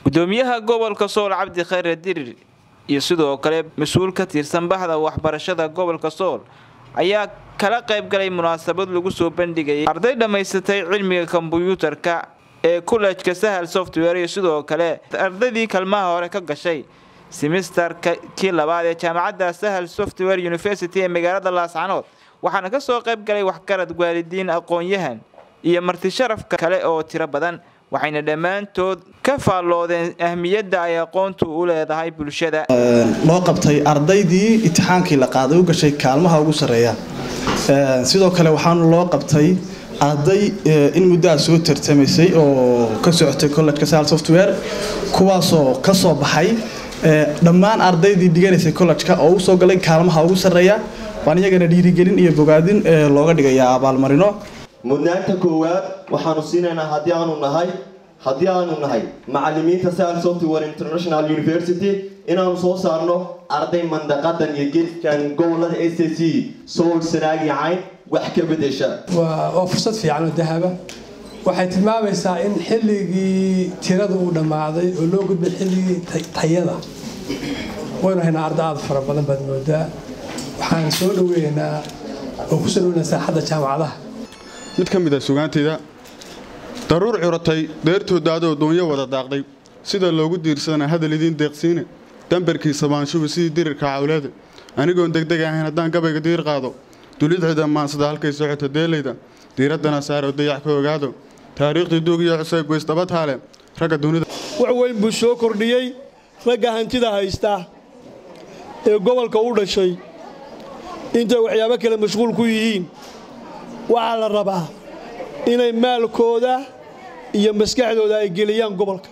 gudoomiyaha gobolka sool cabdi khayre dirir iyo sidoo kale mas-uul ka tirsan baxda waxbarashada gobolka sool ayaa kala qayb galay munaasabad lagu soo bandhigayay arday dhammaysatay cilmiga kombuyuutarka ee kullejka sahal software iyo sidoo kale ardaydii kalmaha hore ka gashay simisterka kii labaad ee jaamacadda sahal software university ee magaalada laascanood waxaana ka soo qayb galay waxgarad waalidiin aqoon-yahan iyo marti sharafka kale oo tiro badan waxayna dhammaantood ka faalloodeen ahmiyadda ay aqoontu u leedahay bulshada loo qabtay ardaydii itixaankii la qaaday u gashay kaalmaha ugu sarreeya sidoo kale waxaana loo qabtay arday in muddaha soo tartamaysay oo ka socotay collejka sal software kuwaasoo ka soo baxay dhammaan ardaydii dhiganaysay collejka oo u soo galay kaalmaha ugu sarreeya waan iyagana dhiirigelin iyo bogaadin looga dhigayaa abaalmarino mudnaanta koowaad waxaanu siinaynaa haddii aanu nahay haddii aanu nahay macalimiinta sal software international university inaanu soo saarno arday mandaqadan iyo geeskan gobolada s c sool sanaag iyo cayn wax ka bedesha waa fursad fiican oo dahaba waxay tilmaamaysaa in xilligii tirada uu dhammaaday oo loo gudbay xilligii tayada waynu haynaa arda aad fara badan baad moodaa waxaan soo dhaweynaynaa oo ku soo dhaweynaa saaxadda jaamacadaha mid ka mid a sugaantayda daruur curatay deertooda adoo doonyo wada daaqday sida loogu diirsadana hadal idiin deeqsiine dambarkiisa baanshubi sidii dirirka cawleeda anigoon degdeg ahayn haddaan gabayga diir qaado dulidcida maansada halkay socota deelayda diiraddana saaro dayax ka ogaado taariikhdii duug iyo cuseyb weysdaba taale ragga dunida wax weyn buu soo kordhiyey ragga hantida haysta ee gobolka u dhashay intay waxyaabo kale mashquul ku yihiin waxaa la rabaa inay maalkooda iyo maskaxdooda ay geliyaan gobolka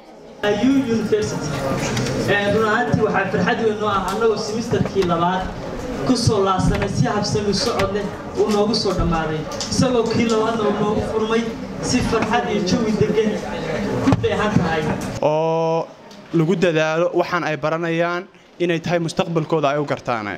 run ahaantii waxaa farxad weyn noo ah annagoo simisterkii labaad ku soo laasanay si habsami socod leh uu noogu soo dhammaaday isagoo kii labaadna uu noogu furmay si farxad iyo jawi degan ku dheehan tahay oo lagu dadaalo waxaan ay baranayaan inay tahay mustaqbalkooda ay u gartaan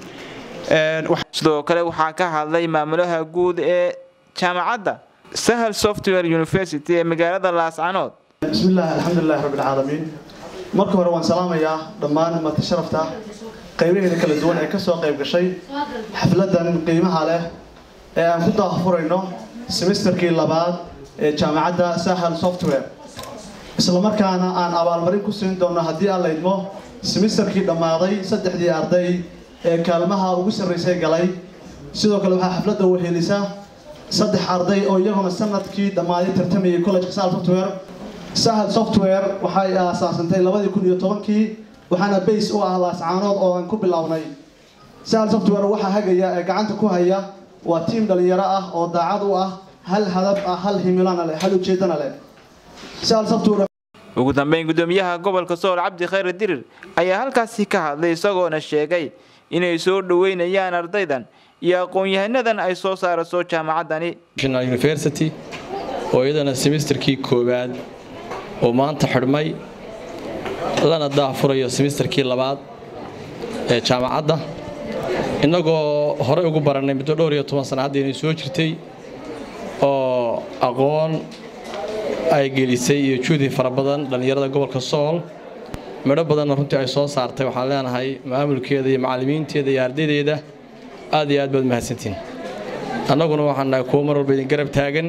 sidoo kale waxaa ka hadlay maamulaha guud ee jaamacadda sahal software university ee magaalada laascanood bismillaah alxamdulilahi rabbilcaalamiin marka hore waan salaamayaa dhammaan marti sharafta qaybaheeda kala duwan ee kasoo qayb gashay xafladan qiimaha leh ee aan ku daahfurayno semisterkii labaad ee jaamacadda sahal software islamarkaana aan abaalmarin ku siin doono haddii aan laydmo semisterkii dhammaaday saddexdii arday ee kaalmaha ugu sarraysay galay sidoo kale waxaa xafladda wehelisa saddex arday oo iyaguna sanadkii dhammaaday tartamayay collejka sahal software sahal software waxay aasaasantay labadii kun iyo tobankii waxaana bays u ah laascaanood oo aan ku bilownay sahal software waxaa hagaya ee gacanta ku haya waa tiim dhalinyaro ah oo daacad u ah hal hadab ah hal himilana leh hal ujeedana leh sahal software ugu dambeyn gudoomiyaha gobolka sool cabdi khayre dirir ayaa halkaasi ka hadlay isagoona sheegay inay soo dhoweynayaan ardaydan iyo aqoon-yahanadan ay soo saaraso jaamacaddani university oo iyadana semisterkii koowaad oo maanta xidhmay lana daahfurayo semisterkii labaad ee jaamacadda innagoo horey ugu barannay muddo dhowr iyo toban sana hadda inay soo jirtay oo aqoon ay gelisay iyo juhdi fara badan dhallinyarada gobolka sool midho badanna runtii ay soo saartay waxaan leenahay maamulkeeda iyo macallimiinteeda iyo ardaydeeda aad iyo aad baad mahadsantiin annaguna waxaan nahay kuwo mar walba idin garab taagan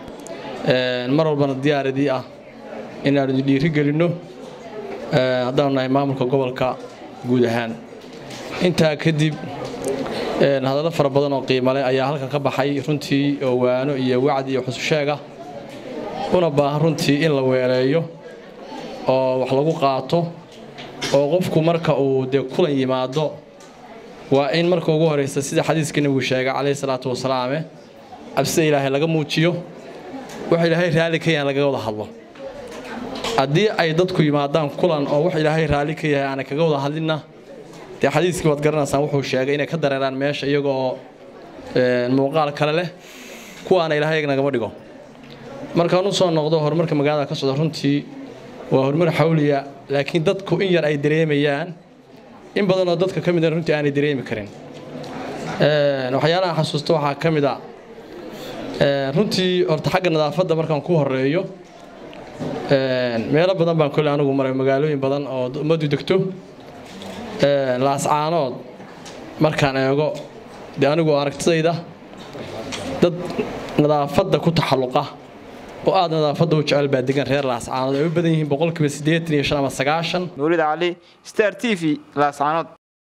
mar walbana diyaaradii ah inaanu idin dhiiri gelinno haddaanu nahay maamulka gobolka guud ahaan intaa kadib hadallo fara badan oo qiimale ayaa halkan ka baxay runtii oo waano iyo wacdi iyo xususheega una baahan runtii in la weeleeyo oo wax lagu qaato oo qofku marka uu dee kulan yimaado waa in marka ugu horeysa sida xadiiska nebigu sheegay calayhi salaatu wasalaame cabsida ilaahay laga muujiyo wax ilaahay raalli ka yahan lagaga wada hadlo haddii ay dadku yimaadaan kulan oo wax ilaahay raalli ka yahay aanay kaga wada hadlinna dee xadiiskii waad garanaysaan wuxuu sheegay inay ka dareeraan meesha iyagoo muuqaal kale leh kuwaana ilaahay nagama dhigo markaan u soo noqdo horumarka magaalada ka socda runtii waa horumar xawliya laakiin dadku in yar ay dareemayaan in badanoo dadka ka mida runtii aanay dareemi karin waxyaalaha xasuusta waxaa ka mid a runtii horta xagga nadaafadda markaan ku horeeyo meelo badan baan kole anigu maray magaalooyin badan oo ummaddu degto laascaanood markaan eego dee anigu aragtidayda dad nadaafadda ku taxalluqa oo aad nadaafadda u jecel baa degan reer laascaanood ay u badan yihiin boqolkiiba siddeetan iyo shan ama sagaashan nuurida cali star t v laascaanood